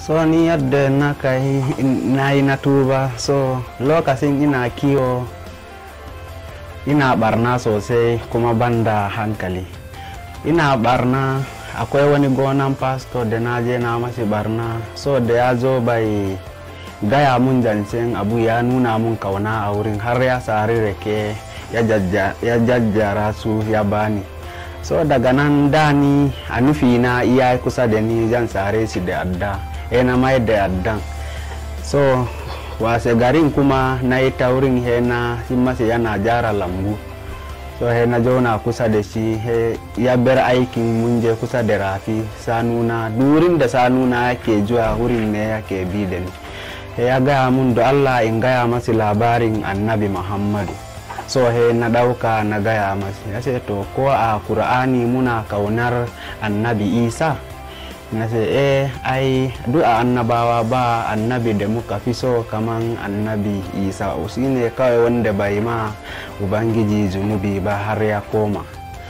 so ni yadda na kai na yi na tuba so lokacin ina kiwo ina barna sosai kuma banda hankali ina barna akwai wani gonan pastor da na je na mashi barna so da ya zo bai gaya mun zancen abu ya nuna mun kauna a wurin har ya sari rake ya jajjara su ya bani so daga nan dani a nufi na iya kusa da ni zan sare shi da adda ya na mai da addan so wase garin kuma na yi taurin he na masa yana jara lambu so he na zauna kusa da shi he ya bar aikin mun je kusa da rafi sanuna durin da sanuna yake zuwa wurin ne yake bi da ni he ya gaya mun da allah in gaya masa labarin annabi muhammadu so he na ɗauka na gaya masa ya ce to ko a kur'ani muna kaunar annabi isa na ce eh ai duk a annabawa ba annabi da muka fi so kaman annabi isa shi ne kawai wanda bai ma ubangiji zunubi ba har ya koma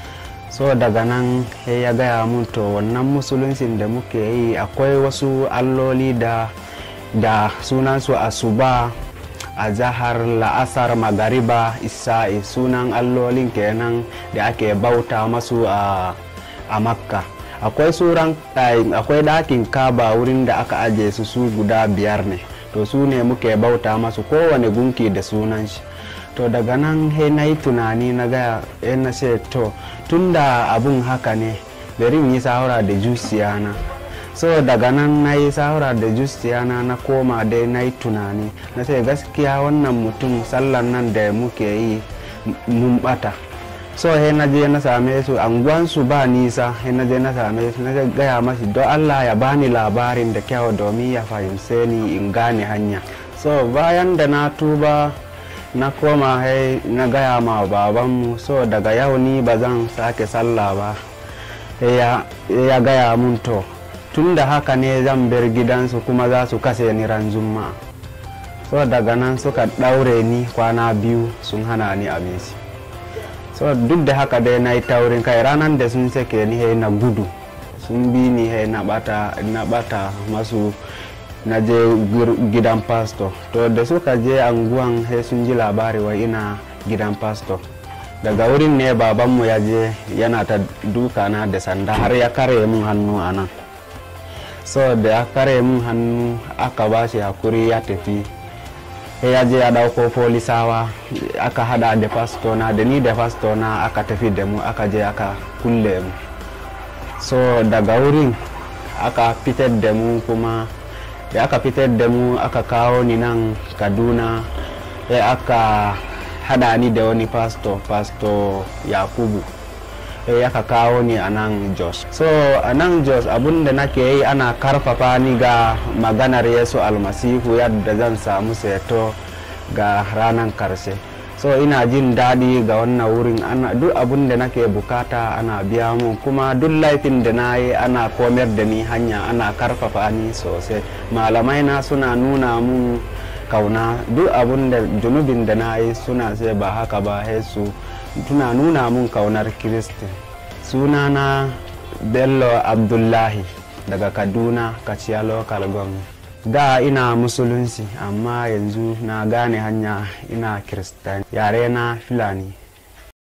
so daga nan ya gaya mun to wannan musuluncin da muke yi akwai wasu alloli da da sunansu asuba a zahar la'asar magariba isa'i sunan allolin kenan da ake bauta masu a, a makka akwai suran akwai ɗakin kaba wurin da aka aje su su guda biyar ne to su ne muke bauta masu kowane gunki da sunan shi to daga nan he na yi tunani na gaya na ce to tunda abun haka ne bari yi sahura da jusiyana so daga nan na yi sahura da justiyana na koma dai na yi tunani na ce gaskiya wannan mutum sallan nan da muke yi mun bata so he na je na same su anguwansu ba nisa he na je na same su na gaya mashi don allah ya bani labarin da kyau domin ya fahimce ni in gane hanya so bayan da na tuba na koma he na gaya ma babanmu so daga yau ni ba zan sake sallah ba ya gaya mun to tun da haka ne zan bar gidansu kuma za su kase ni ran juma'a so daga nan suka ɗaure ni kwana biyu sun hana ni abinci so duk da haka dai na yi taurin kai ranar da sun sake ni hai na gudu sun bi ni hai na bata na bata masu na je gidan pastor to da suka je anguwan hai sun ji labari wa ina gidan pastor daga wurin ne babanmu ya je yana ta duka na da sanda har ya kare mun hannu a nan so da ya kare mun hannu aka ba shi hakuri ya tafi ya je ya dauko polisawa aka hada da fastona da ni da fastona aka tafi da mu aka je aka kulle mu so daga wurin aka fitar da mu kuma da aka fitar da mu aka kawo ni nan kaduna ya aka hada ni da wani pastor pastor yakubu ya aka kawo ni a nan jos so a nan jos abinda nake yi ana karfafa ni ga maganar yesu almasihu yadda zan samu seto ga ranar karshe so ina jin daɗi ga wannan wurin ana duk abin da nake bukata ana biya mun kuma duk laifin da na yi ana komar da ni hanya ana karfafa ni sosai malamai na suna nuna mun kauna duk abin da junubin da na yi suna sai ba haka ba su tuna nuna mun kaunar kiristi sunana bello abdullahi daga kaduna kaciya local government da ina musulunci amma yanzu na gane hanya ina kiristani yare na filani